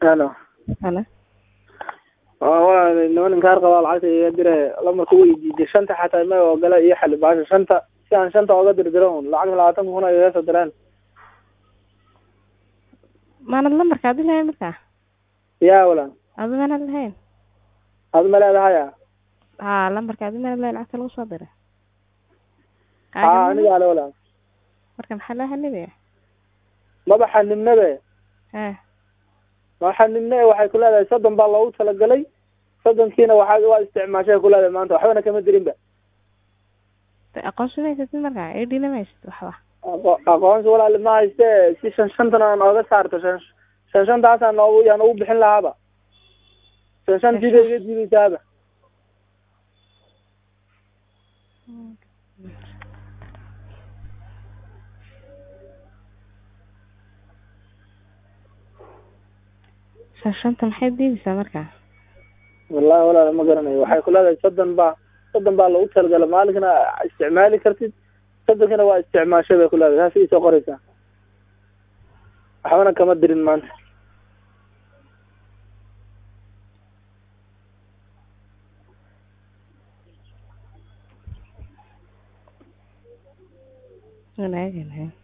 halo halo waa niman inkaar qabaa lacagta iga dire lamarka way diiday shanta xataa ma ogola iyo xali baasha shanta si aan shanta oga dirdiro un lacag labaatan kun ay iga soo direen maanad lambarka adi lahayn markaa yaa walan adi maanad lahayn ad ma leedahaya ha lambarka adi maanad lahayn lacagta lagu soo diray ha aniga ale walan marka maxaa loo hanibaya maba xanibnabe ha ma xanibne waxay ku leedahay soddon baa loogu talagalay soddonkiina waxaa waa isticmaashay ku leedahay maanta waxbana kama dirin ba de aqoonsi maysatid markaa idina maysid waxba aqo- aqoonsi walaali ma hayste si shan shantana aan ooga saarto shan shan shantaasaan noogu yaan ugu bixin lahaaba shan shantiida iga diidaysaaba shan shanta maxay diidaysaa markaa wallahi walaal ma garanayo waxay ku leedahay soddon baa soddon baa loogu talagala maalinkana isticmaali kartid soddonkina waa isticmaashay bay ku leedahay saas isoo qoraysaa waxbana kama dirin maanta wanaaganahay